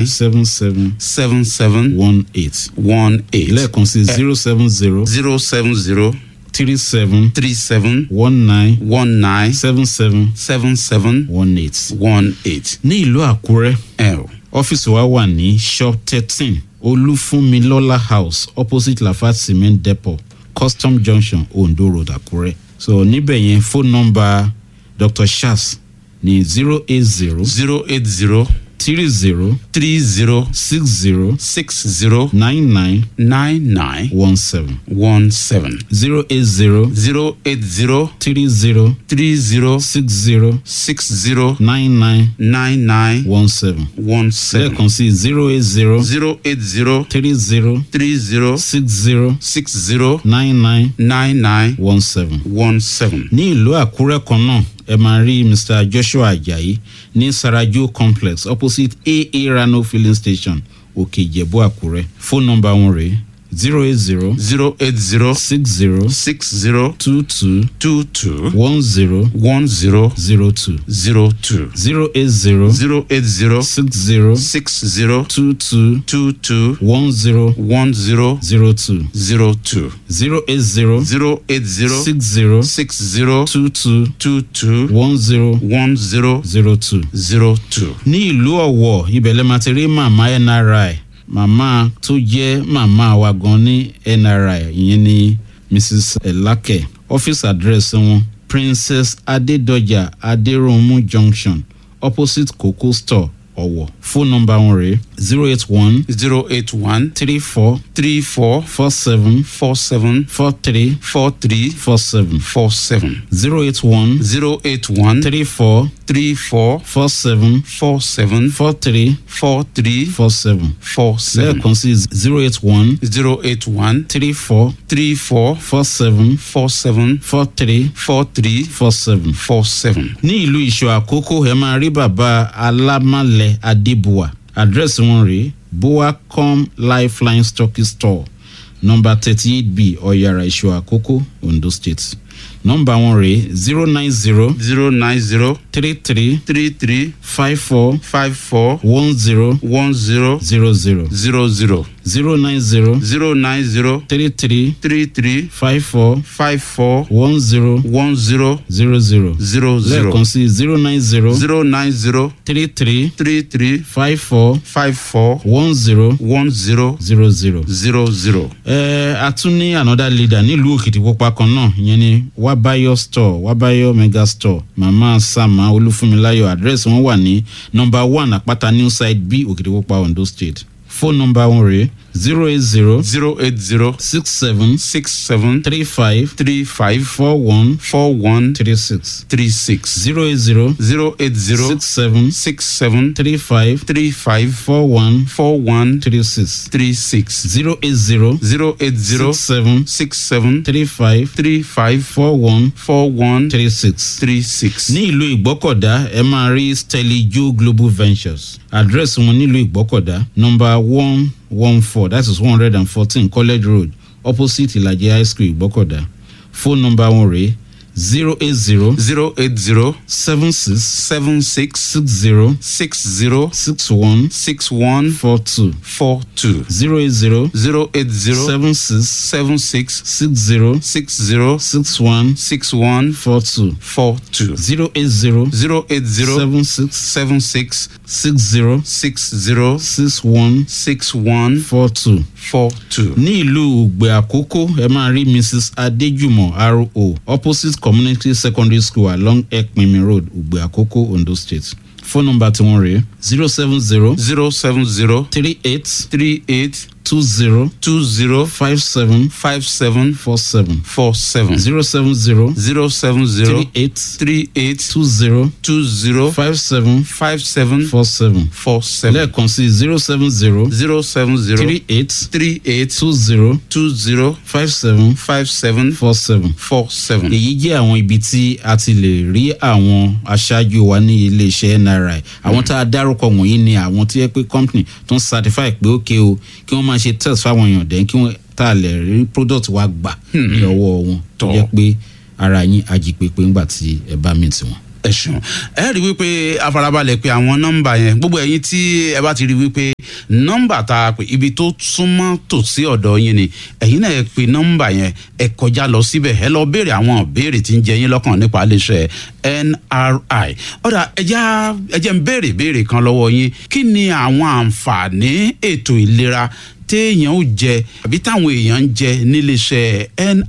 seven seven seven seven one eight one eight lẹ́ẹ̀kan sí zero seven zero zero seven zero three seven three seven one nine one nine seven seven seven seven one eight. one eight. ní ìlú àkúrẹ́ ẹ o ọ́fíìsì wa wà ní shop thirteen olúfúnmilọ́lá house opposite lafarge cement depot custom junction ondo road àkúrẹ́ so níbẹ̀ yẹn phone number dr shas ní zero eight zero zero eight zero three zero three zero six zero six zero nine nine nine nine one seven one seven zero eight zero zero eight zero three zero three zero six zero six zero nine nine nine nine one seven one seven lẹ́ẹ̀kan sí zero eight zero zero eight zero three zero three zero six zero six zero nine nine nine nine one seven. one seven. ní ìlú àkúrẹ́ kan náà ẹ máa rí mr joshua ajayi ní sarajo complex opposite aa rano filling station òkè ìjẹ̀bú àkúrẹ́ fóònù nọmba wọn rèé zero eight zero zero eight zero six zero six zero two two two two one zero one zero zero two zero two zero eight zero zero eight zero six zero six zero two two two two one zero one zero zero two zero two zero eight zero zero eight zero six zero six zero two two two two one zero one zero zero two. zero two. ní ìlú ọ̀wọ̀ ibẹ̀lẹ̀ máa ti rí màmá nri màmá tó jẹ́ màmá wa gan ní nri ìyẹn ní mrs elake ọ́fíìsì àdírẹ́sì wọn princess adédọjà adéròmù junction opposite coco store ọ̀wọ̀ fóònù nọmba wọn rèé zero eight one zero eight one three four three four four seven four seven four three four three four seven four seven zero eight one zero eight one three four three four four seven four seven four three four three four seven four seven lẹ́ẹ̀kan sí zero eight one zero eight one three four three four four seven four seven four three four three four seven. four seven. ní ìlú ìṣọ àkókò ẹ máa rí bàbá alámàlẹ adébùwà àdírẹ́sì wọn rèé boacom lifeline stocky store nọmba thirty eight b ọ̀yàrá ìṣọ àkókò ondo state nọmba wọn rèé zero nine zero zero nine zero three three three three five four five four one zero one zero zero zero zero zero zero nine zero zero nine zero three three three three five four five four one zero one zero zero zero zero zero lẹ́ẹ̀kan sí zero nine zero zero nine zero three three three three five four five four one zero one zero zero zero. zero zero. ẹ a tún ní another leader nílùú òkìtìpupa kan náà ìyẹn ni wabayo store wabayo mega store mama sama olúfúnmiláyọ àdírẹ́sì wọn wà ní nọmba one àpáta new side b òkìtìpupa ondo state fóònù nọmba wọn rèé zero eight zero zero eight zero six seven six seven three five three five four one four one three six three six zero eight zero zero eight zero six seven six seven three five three five four one four one three six three six zero eight zero zero eight zero six seven six seven three five three five four one four one three six. three six. ní ìlú ìgbọ́kọ̀dá ẹ máa rí stanley joe global ventures àdírẹ́sì wọn nílùú ìgbọ́kọ̀dá nọmba one one four that is one hundred and fourteen college road opposite ìlàjẹ high school ìgbọ́kọ̀dá phone number wọn rèé zero eight zero zero eight zero seven six seven six six zero six zero six one six one four two four two zero eight zero zero eight zero seven six seven six six zero six zero six one six one four two four two zero eight zero zero eight zero seven six seven six six zero six zero six one six one four two. four two. ní ìlú ògbè àkókò ẹ máa rí mrs adéjùmọ̀ ro opposite community secondary school along ekpinmi road ògbè àkókò ondo state phone number tí wọ́n rèé zero seven zero zero seven zero three eight three eight two zero two zero five seven five seven four seven four seven zero seven zero zero seven zero three eight three eight two zero two zero five seven five seven four seven four seven lẹ́ẹ̀kan sí zero seven zero zero seven zero three eight three eight two zero two zero five seven five seven four seven. four seven. èyí jẹ́ àwọn ibi tí a ti lè rí àwọn aṣáájú wa ní iléeṣẹ́ nri àwọn tá a dárúkọ wọ̀nyí ni àwọn tí yẹ pé company tó ń certify pé ókè o kí wọ́n máa ṣe test fáwọn èèyàn dẹ́n kí wọ́n tá a lè rí product wa gbà ní ọwọ́ wọn tó Tọ́. jẹ́ pé ara yín ajípépé ńgbà tí ẹ bá mi tiwọn. ẹ ṣeun ẹ rí i wípé afarabalẹ̀ pé àwọn nọ́mbà yẹn gbogbo ẹ̀yin tí ẹ bá ti rí i wípé nọ́mbà tá a pè ibi tó súnmọ́ tòsí ọ̀dọ̀ yín ni ẹ̀yin náà ẹ pe nọ́mbà yẹn ẹ kọjá lọ síbẹ̀ ẹ lọ béèrè àwọn ìbéèrè tí ń jẹ yín lọ́kàn nípa iléeṣẹ́ nri ọ̀dà ẹja ẹjẹ̀ ń béèrè béèrè kan lọ́wọ́ yín kí ni àwọn àǹfààní ètò ìlera téèyàn ó jẹ àbí táwọn èèyàn ń jẹ níléeṣẹ́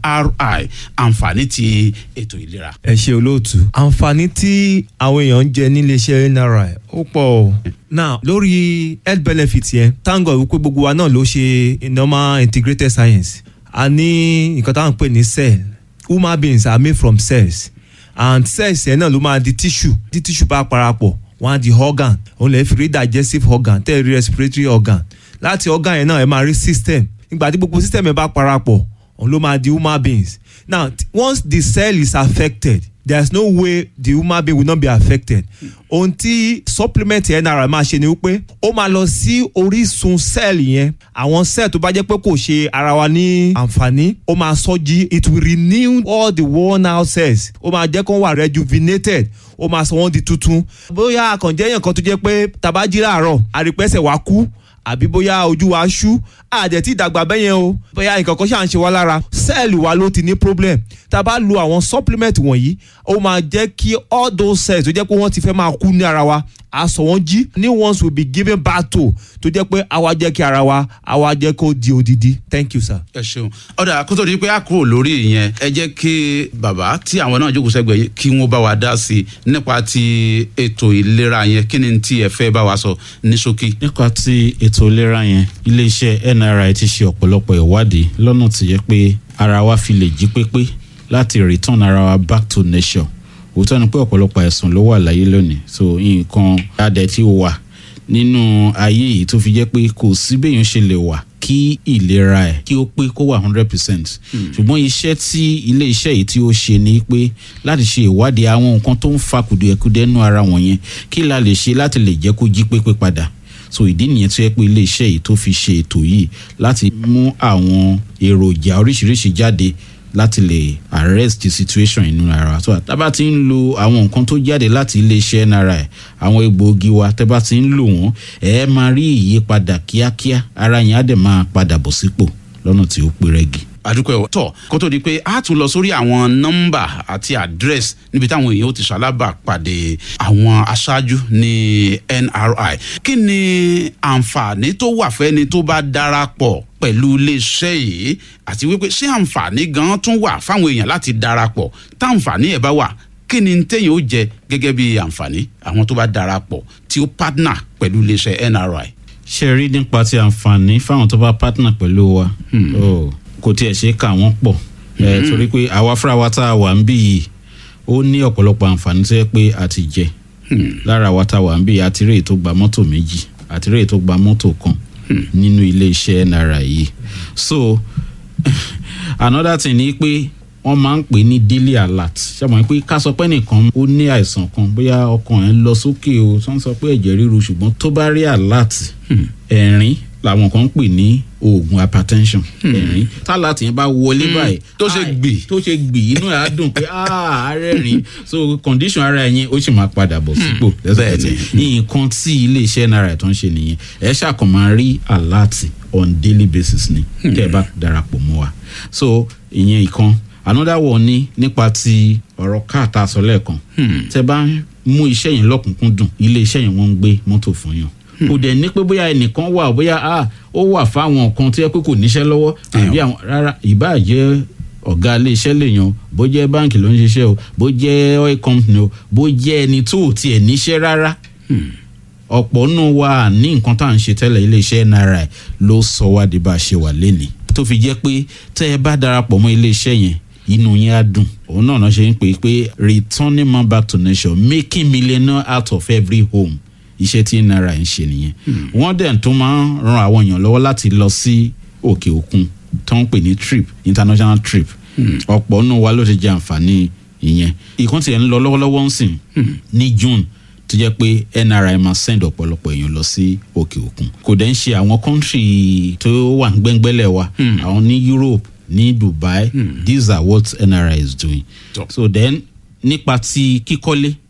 nri àǹfààní ti ètò ìlera. ẹ ṣe olóòtú àǹfààní tí àwọn èèyàn ń jẹ níléeṣẹ́ nri ó pọ̀ o now lórí health benefit yẹn thank God wípé gbogbo wa náà ló ṣe normal integrated science a ní nǹkan táwọn ń pè ní cell human beings are made from cells and cells yẹn náà ló máa di tissue tí tissue bá parapọ̀ wọ́n á di organ òun lè fi rí digestive organ tẹ́ ẹ rí respiratory organ láti organ yẹn náà ẹ máa rí system nígbà tí gbogbo system yẹn bá parapọ̀ òun ló máa di human beings now once the cell is affected there is no way the human being will not be affected ohun tí supplement yẹn náírà máa ṣe ni wípé ó máa lọ sí orísun cell yẹn àwọn cell tó bá jẹ́ pé kò ṣe ara wa ní àǹfààní ó máa sọ jí it will renew all the worn out cells ó máa jẹ́ kó wà rejuvenated ó máa sọ wọ́n di tuntun bóyá àkànjẹ́ yẹn kan tó jẹ́ pé tabají láàárọ̀ àrípẹ́sẹ̀ wá kú àbí bóyá ojú wa ṣú àdẹ̀ tí ìdàgbà bẹ́yẹn o bóyá nǹkan kan ṣáà ń ṣe wá lára sẹ́ẹ̀lì wa ló ti ní problem tá a bá lo àwọn supplement wọ̀nyí ó máa jẹ́ kí all those cells tó jẹ́ pé wọ́n ti fẹ́ máa kú ní ara wa a sọ wọ́n jí new ones will be given back to tó jẹ́ pé àwa jẹ́ kí ara wa àwa jẹ́ kó di odidi thank you sir. ẹ ṣeun ọ̀dà kó tó di pé a kúrò lórí ìyẹn ẹ jẹ́ kí bàbá tí àwọn náà jókòó sẹ́gbẹ̀ẹ́ yìí kí wọ́n bá wa dá sí i nípa ti ètò ìlera yẹn kí ni tí ẹ fẹ́ bá wa sọ ní ṣókí. nípa ti ètò ìlera yẹn iléeṣẹ́ nri ti ṣe ọ̀pọ̀lọpọ̀ ìwádìí lọ́nà tí yẹ pé ara wa fi lè jí pépé láti return ara wa back to nature òótọ́ ni pé ọ̀pọ̀lọpọ̀ àìsàn ló wà láyé lónìí so nǹkan adẹ̀ tí ó wà nínú ayé yìí tó fi jẹ́ pé kò sí béèyàn ṣe lè wà kí ìlera ẹ̀ kí ó pé kó wà hundred percent ṣùgbọ́n iṣẹ́ tí ilé iṣẹ́ yìí tí ó ṣe ni pé láti ṣe ìwádìí àwọn nǹkan tó ń fa kùdìẹ̀kudiẹ nú ara wọ̀nyẹn kí la lè ṣe láti lè jẹ́ kó jí pépé padà so ìdí nìyẹn tó yẹ pé ilé iṣẹ́ yìí tó fi ṣe ètò yìí láti mú àwọn èròjà oríṣiríṣi jáde láti lè arrest the situation inú ara so tábà ti ń lo àwọn nǹkan tó jáde láti iléeṣẹ́ nri àwọn egbòogi wa tábà ti ń lò wọ́n ẹ máa rí ìyípadà kíákíá ara yẹn á dẹ̀ máa padà bọ̀ sípò lọ́nà tí ó pé rẹ́gì àdúpẹ́ ọ̀ tọ̀ kó tó di pé a tún lọ sórí àwọn nọ́mbà àti àdírẹ́sì níbi táwọn èèyàn ó ti ṣalábà pàdé àwọn aṣáájú ní nri kí ni àǹfààní tó wà fẹ́ni tó bá darapọ̀ pẹ̀lú iléeṣẹ́ yìí àti wípé ṣé àǹfààní gan tún wà fáwọn èèyàn láti darapọ̀ táǹfààní ẹ̀ bá wà kí ni téèyàn ó jẹ gẹ́gẹ́ bí àǹfààní àwọn tó bá darapọ̀ tí ó partner pẹ̀lú iléeṣẹ́ nri. ṣe rí nípa ti àǹfààní fáwọn tó bá partner pẹ̀lú wa oh, kò tiẹ̀ ṣe kà wọ́n pọ̀ ẹ̀ torí pé àwa fúnra wa tá a wà ń bí yìí ó ní ọ̀pọ̀lọpọ̀ àǹfààní tó yẹ pé a ti jẹ lára wa tá a wà ń bí yìí àti rèé tó gba mọ́tò méjì àti rèé tó gba mọ́tò kan nínú ilé iṣẹ́ náírà yìí so another thing ni pé wọ́n máa ń pè ní daily alert ṣàmọ̀ pé ká sọ pé nìkan ó ní àìsàn kan bóyá ọkàn ẹ̀ ń lọ sókè o tó ń sọ pé ẹ̀jẹ̀ ríru ṣùgbọ́n tó bá rí alert ẹ̀rín làwọn kan ń pè ní oògùn hypertension ẹ̀rín tálàtì yẹn bá wọlé báyìí tó ṣe ai, gbì. tó ṣe gbì inú ẹ̀ á dùn pé ààrẹ rìn so condition ara ẹ̀ yẹn ó sì máa padà bọ̀ sípò lẹ́sẹ̀kẹsẹ̀ nǹkan tí iléeṣẹ́ náírà tó ń ṣe nìyẹn ẹ̀ ṣàkàn máa rí alert on daily basis ni tẹ́ ẹ bá darapọ̀ mọ́ wa so ìyẹn ìkan another one ni nípa ti ọ̀rọ̀ káàtà sọ lẹ́ẹ̀kan tẹ́ bá ń mú iṣẹ́ yẹn lọ́kùnkúndùn ilé iṣẹ́ yẹn wọ́n ń gbé mọ́tò fún yàn kò dẹ̀ ní pé bóyá ẹnìkan wà bóyá ah, ó wà fáwọn kan tó yẹ pé kò níṣẹ́ lọ́wọ́ àbí àwọn rárá ìbáà jẹ́ ọ̀gá ilé iṣẹ́ lèèyàn bó jẹ́ báǹkì ló ń ṣiṣẹ́ o bó jẹ́ oil company o bó jẹ́ ẹni tó ò tiẹ̀ níṣẹ́ rárá ọ̀pọ̀ nù wa ní nǹkan tá à ń ṣe tẹ́lẹ̀ iléeṣẹ́ nri ló sọ wá di bá a ṣe wà lénìí tó fi jẹ́ pé tẹ́ ẹ bá darapọ̀ mọ́ iléeṣẹ́ yẹn inú yẹn á dùn òun náà náà ṣe ń pè é pé returning man back to nation making millionaire out of every home iṣẹ́ tí nri ń ṣe nìyẹn wọ́n dẹ̀ tó máa ń ran àwọn èèyàn lọ́wọ́ láti lọ sí òkè òkun tó ń pè ní trip international trip ọ̀pọ̀ nù wa ló ti jẹ àǹfààní ìyẹn ìkan tiẹ̀ ń lọ lọ́wọ́lọ́wọ́ ń sìn ní june tó jẹ́ pé nri máa send ọ̀pọ̀lọpọ̀ èèyàn lọ sí òkè òkun kò dẹ̀ ń ṣe àwọn kọ́ńtì tó wà ń gbẹ́ngbẹ́lẹ̀ wa àwọn ní europe ní dubai these are what nri is doing Tọ́. so then nípa ti kíkọ́lé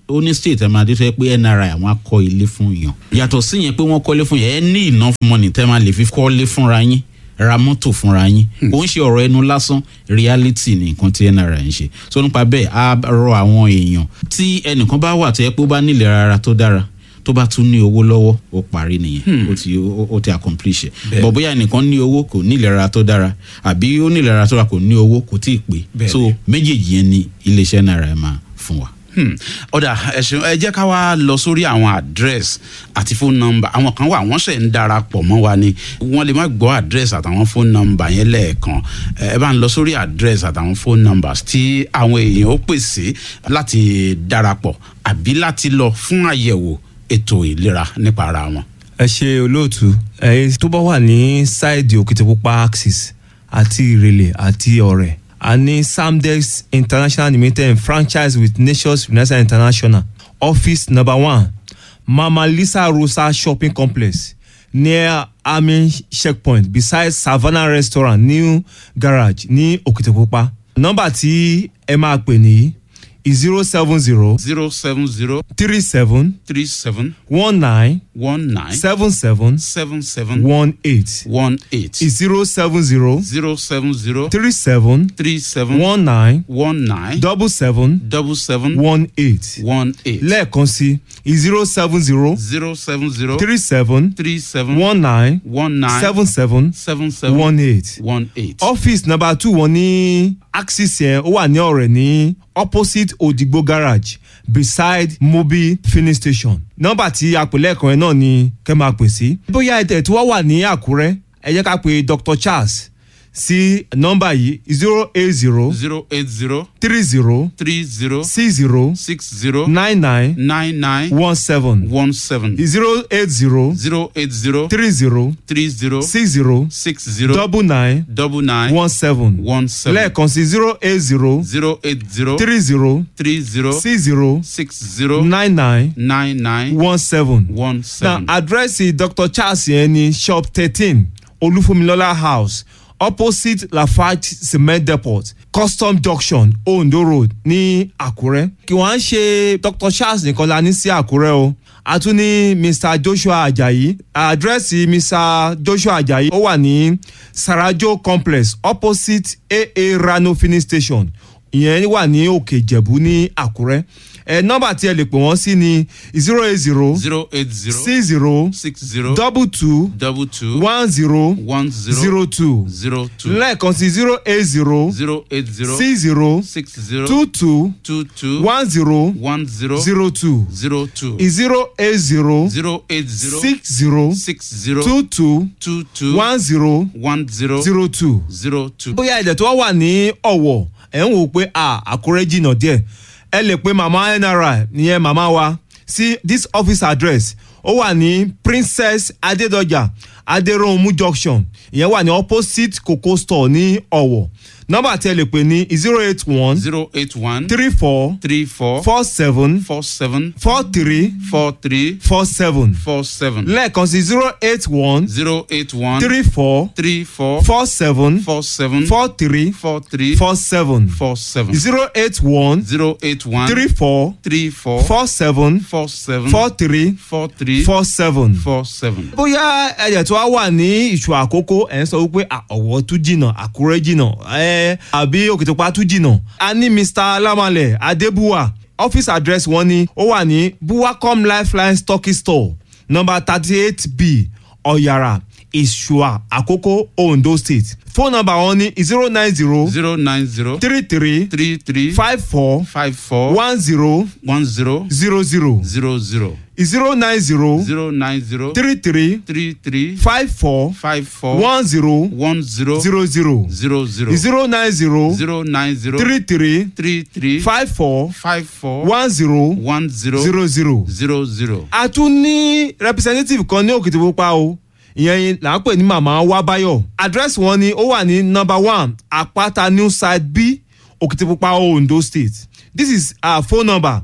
ó ní state ẹ̀ máa dé tó yẹ pé nri àwọn akọ ilé fún yàn yàtọ̀ sí yẹn pé wọ́n kọ́lé fún yẹn ẹ ní enough money tẹ́ máa lè fi kọ́lé fúnra yín ra mọ́tò fúnra yín kò ń ṣe ọ̀rọ̀ ẹnu lásán reality ni nǹkan tí nri ń ṣe so nípa bẹ́ẹ̀ á rọ àwọn èèyàn tí ẹnìkan bá wà tó yẹ pé ó bá nílẹ̀ ara tó dára tó bá tún ní owó lọ́wọ́ ó parí nìyẹn ó ti ó ó ti accomplish ẹ̀ bọ̀ bóyá ẹnìkan ní owó kò ní ìlera tó dára àbí ó ní ìlera tó dára kò ní owó kò tí ì pé Bẹ́ẹ̀ni. so méjèèjì yẹn ni iléeṣẹ́ náírà ẹ̀ máa fún wa. Hmm. ọ̀dà ẹ̀sìn ẹ jẹ́ ká wá lọ sórí àwọn address àti phone number àwọn kan wà wọ́n ṣẹ̀ ń darapọ̀ mọ́ wa ni wọ́n lè má gbọ́ address àtàwọn phone number yẹn lẹ́ẹ̀kan ẹ ẹ bá ń lọ sórí address àtàwọn phone numbers tí àwọn èèyàn ó pèsè láti darapọ̀ àbí láti lọ fún àyẹ̀wò ètò ìlera nípa ara wọn. ẹ ṣe olóòtú ẹyin tó bá wà ní sáìdì òkìtìpupa axis àti ìrẹ̀lẹ̀ àti ọ̀rẹ́ a ní samdex international limited franchise with nations united international office number one mama lisa rosa shopping complex near army checkpoint beside savannah restaurant new garage ní òkìtìpupa nọ́mbà tí ẹ máa pè ní zero seven zero zero seven zero three seven three seven one nine one nine seven seven seven seven one eight one eight zero seven zero zero seven zero three seven three seven one nine one nine double seven double seven one eight one eight lẹ́ẹ̀kan sí zero seven zero zero seven zero three seven three seven one nine one nine seven seven seven seven one eight one eight. office number two wọn ní axis yẹn ó wà ní ọ̀rẹ́ ní opposite odigbo garage beside mobi filling station nọ́mbà tí a pè lẹ́ẹ̀kan yẹn náà ni kẹ́ máa pè sí. bóyá ẹ̀tẹ̀ tí wọ́n wà ní àkúrẹ́ ẹ jẹ́ ká pe dr charles sí nọ́mbà yìí zero eight zero zero eight zero three zero three zero six zero six zero nine nine nine nine one seven one seven zero eight zero zero eight zero three zero three zero six zero six zero double nine double nine one seven one seven lẹ́ẹ̀kan sí zero eight zero zero eight zero three zero three zero six zero six zero nine nine nine nine one seven. one na seven. àdírẹ́sì dr charles yẹn ní shop thirteen olúfúnmilọ́lá house opposite lafarge cement depot custom junction ondo road ní àkúrẹ́. kí wọ́n á ṣe dr charles nìkan la ní sí àkúrẹ́ o a tún ní mr joshua ajayi àdírẹ́sì mr joshua ajayi ó wà ní sarajo complex opposite aa rano filling station ìyẹn wà ní òkè ìjẹ̀bú ní àkúrẹ́ ẹ nọ́mbà tí ẹ lè pè wọ́n sí ni zero eight zero zero eight zero six zero six zero double two double two one zero one zero zero two zero two lẹ́ẹ̀kan sí zero eight zero zero eight zero six zero six zero two two two two one zero one zero zero two zero two zero eight zero zero eight zero six zero six zero two two two two one zero one zero zero two. zero two. bóyá ẹ̀jẹ̀ tó wà ní ọ̀wọ̀ ẹ̀ ń wò pé à àkúrẹ́ jìnnà díẹ̀ ẹ lè pe màmá nri nìyẹn màmá wa sí this office address ó wà ní princess adédọjà adéròhunmú junction ìyẹn wà ní opposite coco store ní ọ̀wọ̀ nọ́mbà tí ẹ lè pè ní zero eight one zero eight one three four three four four seven four seven four three four three four seven four seven lẹ́ẹ̀kan sí zero eight one zero eight one three four three four four seven four seven four three four three four seven four seven zero eight one zero eight one three four three four four seven four seven four three four three four seven. four seven. bóyá ẹ̀jẹ̀ tó wá wà ní ìṣù àkókò ẹ̀ ń sọ wípé à, ọ̀wọ́ tún jìnnà àkúrẹ́ jìnnà ẹ̀ àbí òkìtìpá tún jìnnà. a ní mr alamalẹ adébúwà office address wọn ni ó wà ní buwacom lifeline stocking store number thirty eight b ọ̀yàrà ìṣùà àkókò ondo state phone number wọn ni zero nine zero zero nine zero three three three three five four five four one zero one zero zero zero zero zero zero nine zero zero nine zero three three three three five four five four one zero one zero zero zero zero zero zero nine zero zero nine zero three three three three five four five four one zero one zero zero zero. zero zero. a tún ní representative kan ní òkìtìpupa o ìyẹn là ń pè ní màmá wábáyọ address wọn ni ó wà ní number one àpáta new side b òkìtìpupa ondo state this is our phone number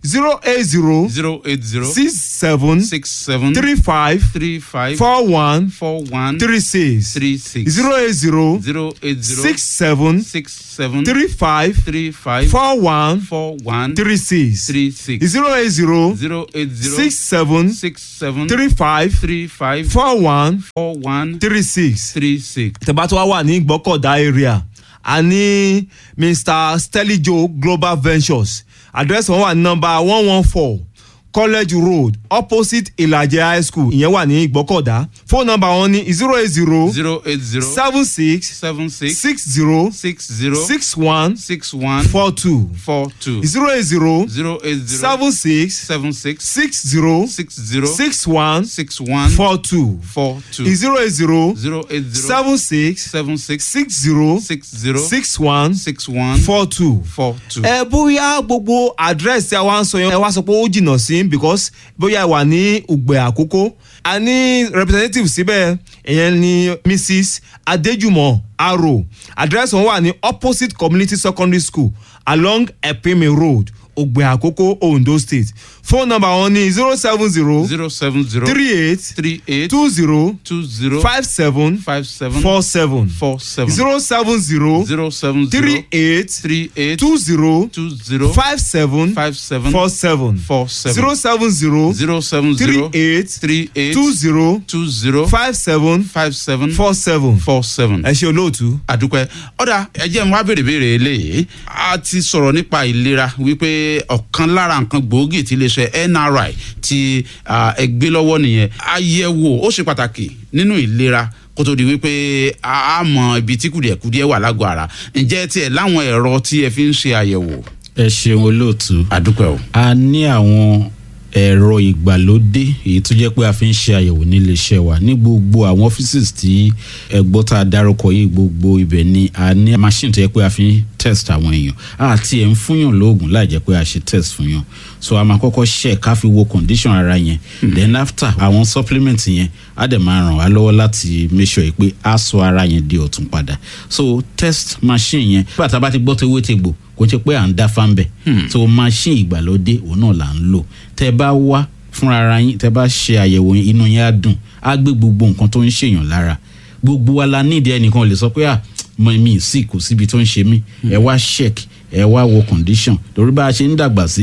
zero eight zero zero eight zero six seven six seven three five three five four one four one three six three six zero eight zero zero eight zero six seven six seven three five three five four one four one three six three six zero eight zero zero eight zero six seven six seven three five three five four one four one three six. three six. tẹ́bá tó wá wà ní gbọ́kọ̀dá area a ní mr stelijo global ventures address wọn wà ní nọmba one one four college road opposite ìlàjẹ high school ìyẹn wà ní gbọ́kọ̀dá phone number wọn ní zero eight zero zero eight zero seven six seven six six zero six zero six one six one four two four two zero eight zero zero eight zero seven six seven six six zero six zero six one six one four two four two zero eight zero zero eight zero seven six seven six six zero six zero six one six one four two. four two. ẹ bóyá gbogbo address tí a wá ń sọ yẹn ẹ wá sọ pé ó jìnnà sí because bóyá ẹ wà ní ògbẹ àkókò a ní representative síbẹ̀ ìyẹn ni mrs adéjùmọ̀ aro address wọn wà ní opposite community secondary school along epime road ògbẹ àkókò ondo state phone number wọn ní zero seven zero zero seven zero three eight three eight two zero two zero five seven five seven four seven four seven zero seven zero zero seven three zero eight three eight two zero two zero five seven five seven four seven four seven zero seven zero zero seven three zero eight three eight two zero two zero five seven five seven four seven. four seven. ẹ ṣe olóòtú. àdúpẹ́ ọ̀dà ẹ̀jẹ̀ ń wá béèrè béèrè eléyìí a ti sọ̀rọ̀ nípa ìlera wípé ọ̀kan lára nǹkan gbòógì tí iléeṣẹ́ nri ti ah, ẹ gbé lọ́wọ́ nìyẹn àyẹ̀wò ó ṣe pàtàkì nínú ìlera kó tó di wípé a á mọ ibi tí kùdìẹ̀kùdìẹ̀ wà lágọ̀ọ́ ara ǹjẹ́ tiẹ̀ láwọn ẹ̀rọ tí ẹ fi ń ṣe àyẹ̀wò ẹ ṣeun olóòtú. àdúpẹ́ o. a ní àwọn ẹ̀rọ ìgbàlódé èyí tó jẹ́ pé a fi ń ṣe àyẹ̀wò nílé iṣẹ́ wa ní gbogbo àwọn offices tí ẹgbọ́ tá a dárúkọ yìí gbogbo ibẹ̀ ni a ní machine tó jẹ́ pé a fi ń test àwọn èèyàn àti ẹ̀ ń fúnyàn lóògùn láì jẹ́ pé a ṣe test fún yàn so a máa kọ́kọ́ ṣe ká fi wo condition ara yẹn then after àwọn supplement yẹn á dẹ̀ máa ràn wá lọ́wọ́ láti make sure yìí pé a sọ ara yẹn di ọ̀tún padà so test machine yẹn nígbà tá a bá ti gbọ́ tó ewé tegbò kò ṣe pé à ń dá fáńbẹ̀ so machine ìgbàlódé òun náà là ń lò tẹ bá wá fúnra ara yín tẹ bá ṣe àyẹ̀wò yín inú yín á dùn á gbé gbogbo nǹkan tó ń ṣèyàn lára gbogbo wa la nídìí ẹnìkan lè sọ pé à mọ mi sí kò síbi tó ń ṣe mí ẹ wá check ẹ wá wo condition lórí bá a ṣe ń dàgbà sí